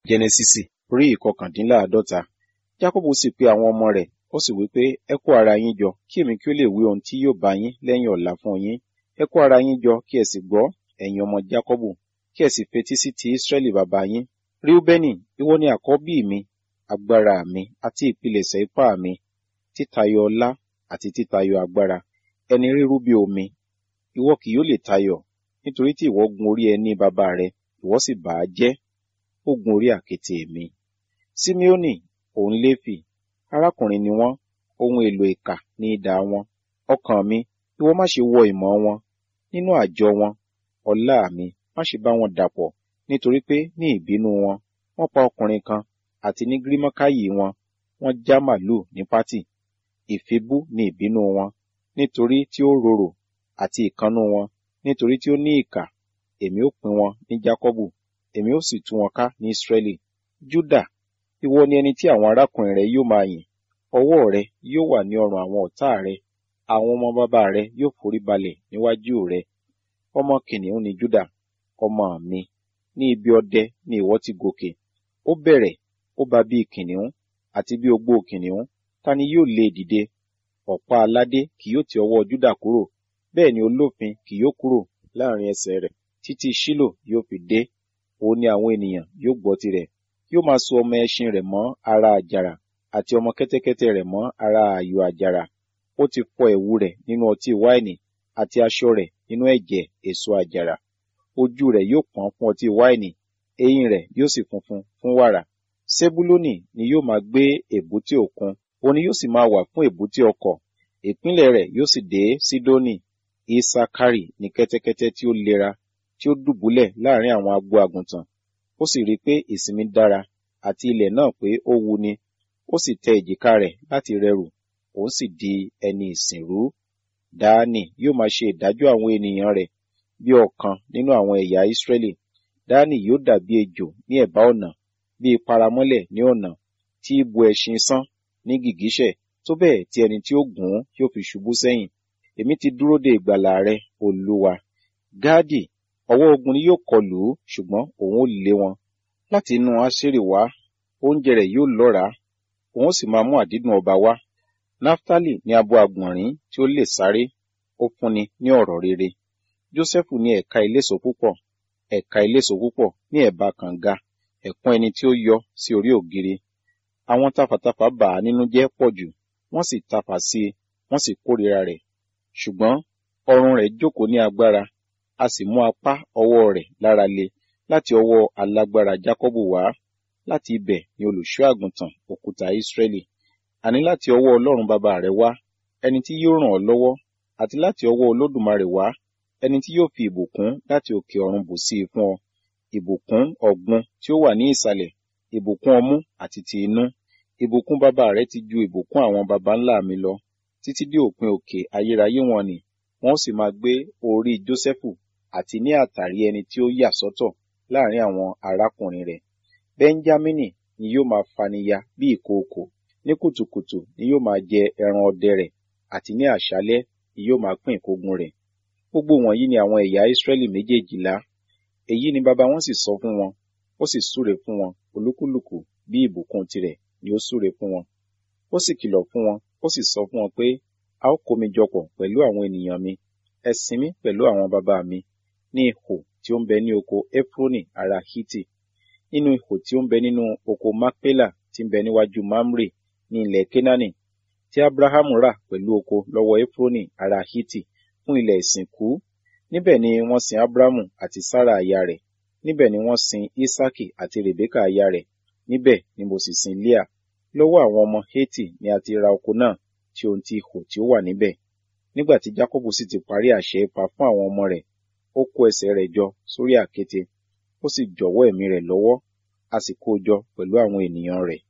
jẹnẹsísì orí ìkọkàndínláàádọ́ta jákọ́bù sì pe àwọn ọmọ rẹ̀ ó sì wí pé ẹ kó ara yín jọ kí èmi kí ó lè wí ohun tí yóò bá yín lẹ́yìn ọ̀la fún yín ẹ kó ara yín jọ kí ẹ sì gbọ́ ẹ̀yin ọmọ jákọ́bù kí ẹ sì fetí sí ti ísírẹ́lì bàbá yín ríúbẹ́nì ìwọ ni àkọ́bí mi agbára mi àti ìpilẹ̀ṣẹ̀ ipá mi títayọ ọlá àti títayọ agbára ẹni rírú bí omi ìwọ kì yóò lè tayọ nítorí tí ìwọ gun orí ẹní bàbá rẹ ìwọ sì bà á jẹ́ ó gun orí àkéte mi simeoni òun léfì arákùnrin ni wọ́n ohun èlò ìkà ní idà wọn ọkàn mi ìwọ má ṣe wọ ìmọ̀ wọn nínú àjọ wọn ọlá mi má ṣe bá wọn dàpọ̀ nítorí pé ní ìbínú wọn wọ́n pa ọkùnrin kan àti ní gírímọ́káyì wọn wọ́n já màlúù ní pátì ìfibú ní ìbínú wọn nítorí tí ó rorò àti ìkannú wọn nítorí tí ó ní ìkà èmi ó pín wọn ní jákọ́bù èmi ó sì tú wọn ká ní ísírẹ́lì júdà ìwọ ni ẹni tí àwọn arákùnrin rẹ yóò máa yìn ọwọ́ rẹ yóò wà ní ọrùn àwọn ọ̀tá rẹ àwọn ọmọ bàbá rẹ yóò forí balẹ̀ níwájú rẹ ọmọ kìnìún ni júdà ọmọ mi ní ibi ọdẹ ni ìwọ ti gòkè ó bẹ̀rẹ̀ ó bá bí kìnìún àti bí ogbó kìnìún ta ni yóò lé dìde ọ̀pá aládé kì yóò ti ọwọ́ júdà kúrò bẹ́ẹ̀ ni olófin kì yóò kúrò láàrin ẹsẹ̀ rẹ̀ títí ṣílò yóò fi dé òun ni àwọn ènìyàn yóò gbọ́ tirẹ̀ yóò máa so ọmọ ẹṣin rẹ̀ mọ́ ara àjàrà àti ọmọ kẹ́tẹ́kẹ́tẹ́ rẹ̀ mọ́ ara ààyò àjàrà ó ti fọ ẹ̀wù rẹ̀ nínú ọtí wáìnì àti aṣọ rẹ̀ nínú ẹ̀jẹ̀ èso àjàrà ojú rẹ̀ yóò pọ́n fún ọtí wáìnì eyín rẹ̀ yóò sì funfun fún wàrà sebuloni ni yóò máa gbé èbúté òkun òun ni yóò sì máa wà fún èbúté ọkọ̀ ìpínlẹ̀ rẹ̀ yóò sì dé sídónì isakari ní kẹ́tẹ́kẹ́tẹ́ tí ó lera tí ó dùbúlẹ̀ láàrin àwọn agbo àgùntàn ó sì rí i pé ìsinmi dára àti ilẹ̀ náà pé ó wuni ó sì tẹ èjìká rẹ̀ láti rẹrù òun sì di ẹni ìsìnrú dáánì yóò máa ṣe ìdájọ́ àwọn ènìyàn rẹ̀ bí ọ̀kan nínú àwọn ẹ̀yà ìsírẹ́lì dáánì yóò dàbí ejò ní ẹ̀bá ọ̀nà bí paramọ́lẹ̀ ní ọ̀nà tí ibu ẹṣin sán ní gìgísẹ̀ tó bẹ́ẹ̀ tí ẹni tí ó gùn ún yóò fi ṣubú sẹ́yìn èmi ti dúró de ìgbàlà rẹ olúwa gáàdì ọwọ́ ogun ni yóò kọlù ú ṣùgbọ́n òun ó lé wọn láti inú aṣèrè wá oúnjẹ rẹ̀ yóò lọ́ràá òun ó sì máa mú àdídùn ọba wá naftali ní abo àgbọ̀nrín tí ó lè sáré ó fúnni ní ọ̀rọ̀ rere jósẹ́fù ní ẹ̀ka eléso púpọ̀ ẹ̀ka eléso púpọ̀ ní ẹ̀bá kànga ẹ̀kún ẹni tí ó yọ sí orí ògiri àwọn tafàtafà bà á nínú jẹ́ pọ̀ jù wọ́n sì tafà sí i wọ́n sì kórìíra rẹ̀ ṣùgbọ́n ọrùn rẹ̀ jókòó ní agbára a sì mú apá ọwọ́ rẹ̀ lára le láti ọwọ́ alágbára jákọ́bù wá láti ibẹ̀ ni olùṣọ́ àgùntàn òkúta ísírẹ́lì àní láti ọwọ́ ọlọ́run bàbá rẹ̀ wá ẹni tí yóò ràn ọ́ lọ́wọ́ àti láti ọwọ́ olódùmarè wá ẹni tí yóò fi ìbùkún láti òkè ọ̀run bù sí i fún ọ ìbùkún ọ̀gbun tí ó wà ní ìsàlẹ̀ ìbùkún ọmú àti ti inú ìbùkún bàbá rẹ ti ju ìbùkún àwọn baba ńlá mi lọ títí dé òpin òkè ayérayé wọn ni wọn ó sì máa gbé orí jósẹ́fù àti ní àtàrí ẹni tí ó yà sọ́tọ̀ láàrin àwọn arákùnrin rẹ̀ bẹ́ńjámínì ni yóò máa faniya bí ìkookò ní kùtùkùtù ni yóò máa jẹ ẹran ọdẹ rẹ̀ àti ní àṣálẹ́ ni yóò máa pín ìkógun rẹ̀ gbogbo wọ̀nyí ni àwọn ẹ̀yà ìsírẹ́lì méjèèjìlá èyí ni baba wọn sì sọ fún wọn ó sì súre fún wọn olúkúlùkù bí ìbùkún tirẹ̀ ni ó súre fún wọn ó sì kìlọ̀ fún wọn ó sì sọ fún wọn pé a ó kó mi jọpọ̀ pẹ̀lú àwọn ènìyàn mi ẹ sin mí pẹ̀lú àwọn baba mi ní ihò tí ó ń bẹ ní oko efroni ará hiti nínú ihò tí ó ń bẹ nínú oko makpela tí ń bẹ níwájú mamre ní ilẹ̀ kenani tí abrahamu rà pẹ̀lú oko lọ́wọ́ efroni ará hiti fún ilẹ̀ ìsìnkú níbẹ̀ ni wọ́n sin abrahamu àti sara aya rẹ̀ níbẹ̀ ni wọ́n sin isaki àti rebeka aya rẹ̀ níbẹ̀ ni mo sì sin leah lọ́wọ́ àwọn ọmọ heti ni a ti ra oko náà tí ohun ti ihò tí ó wà níbẹ̀ nígbà tí jacobu sì ti parí àṣẹ ipa fún àwọn ọmọ rẹ̀ ó kó ẹsẹ̀ rẹ̀ jọ sórí àkéte ó sì jọ̀wọ́ ẹ̀mí rẹ̀ lọ́wọ́ a sì kó o jọ pẹ̀lú àwọn ènìyàn rẹ̀